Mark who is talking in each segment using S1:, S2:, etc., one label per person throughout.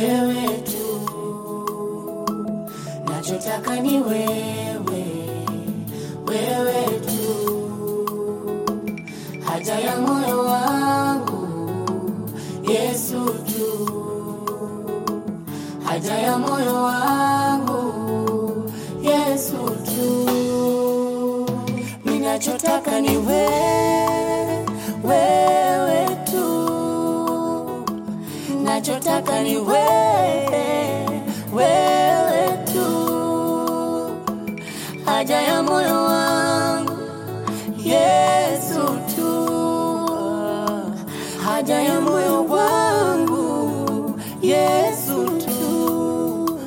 S1: wewe tu, nachotaka ni wewe, wewe tu, haja ya moyo wangu Yesu tu, haja ya moyo wangu Yesu tu, ninachotaka ni wewe, wewe tu nachotaka ni wewe, wewe tu, haja ya moyo wangu Yesu tu, haja ya moyo wangu Yesu tu.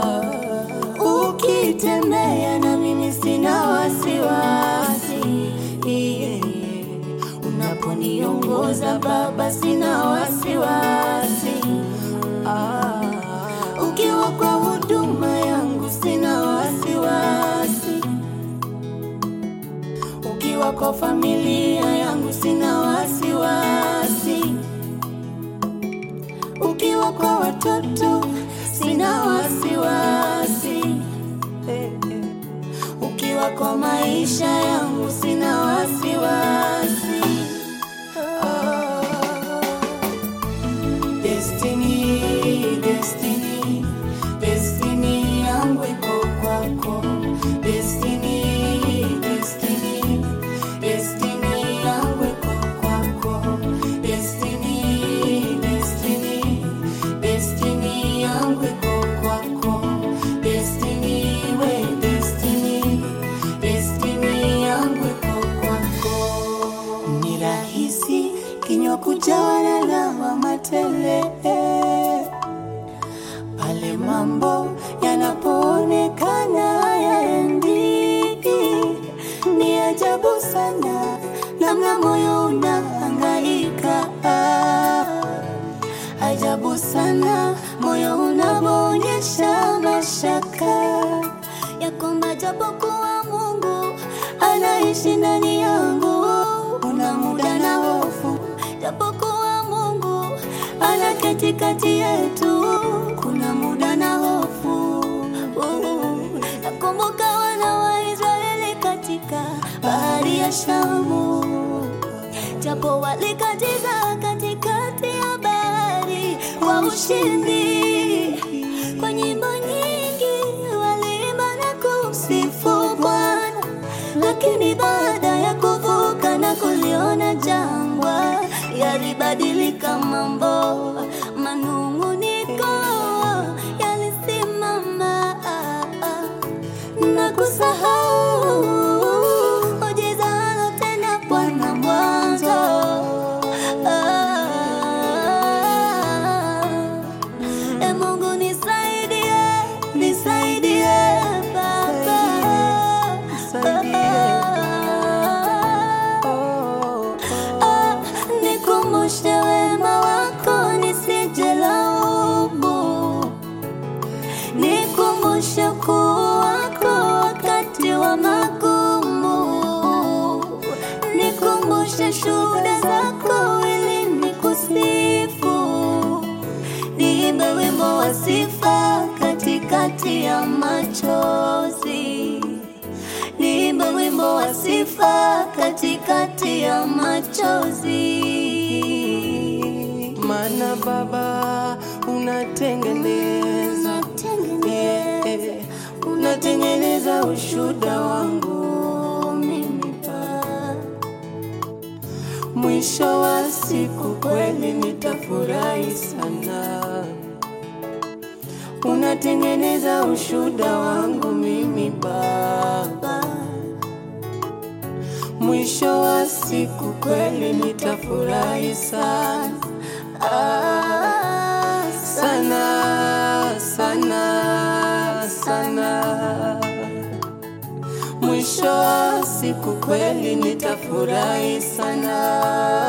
S1: Ukitembea na mimi sina wasiwasi, yeah. Unaponiongoza Baba sina wasiwasi, ah. Ukiwa kwa huduma yangu sina wasiwasi, ukiwa kwa familia yangu sina wasiwasi, ukiwa kwa watoto sina wasiwasi, eh, eh. ukiwa kwa maisha yangu sina wasiwasi. Ah. Destiny, destiny, destiny yangu iko kwako. Destiny, destiny, destiny yangu iko kwako. Destiny, destiny, destiny yangu iko kwako. Destiny, we destiny, destiny yangu iko kwako. Ni rahisi kinywa kujawa na lawama tele pale mambo yanapoonekana hayaendi. Ni ajabu sana namna moyo unahangaika, ajabu sana moyo unapoonyesha mashaka ya kwamba japokuwa Mungu anaishi ndani yangu, una muda na hofu, japokuwa Mungu ana katikati yetu, kuna muda na hofu. Nakumbuka wana wa Israeli katika bahari ya Shamu, japo walikatiza katikati ya bahari kwa ushindi. Kwa nyimbo nyingi waliimba na kumsifu Bwana, lakini baada ya kuvuka na kuliona jangwa, yalibadilika mambo, manung'uniko yalisimama na kusahau muujiza alotenda Bwana mwanzo. Ah, E Mungu nisaidie, nisaidie Baba, Ah, nikumbushe wema wako nisije laumu, nikumbushe ukuu wako wakati wa magumu, nikumbushe shuhuda zako ili nikusifu niimbe wimbo wa sifa katikati ya machozi, niimbe wimbo wa sifa katikati ya machozi.
S2: Mana Baba unatengeneza, yeah, unatengeneza ushuda wangu mimi Baba. Mwisho wa siku kweli nitafurahi sana, unatengeneza ushuda wangu mimi Baba. Mwisho wa siku kweli nitafurahi sana, ah, sana sana sana. Mwisho wa siku kweli nitafurahi sana.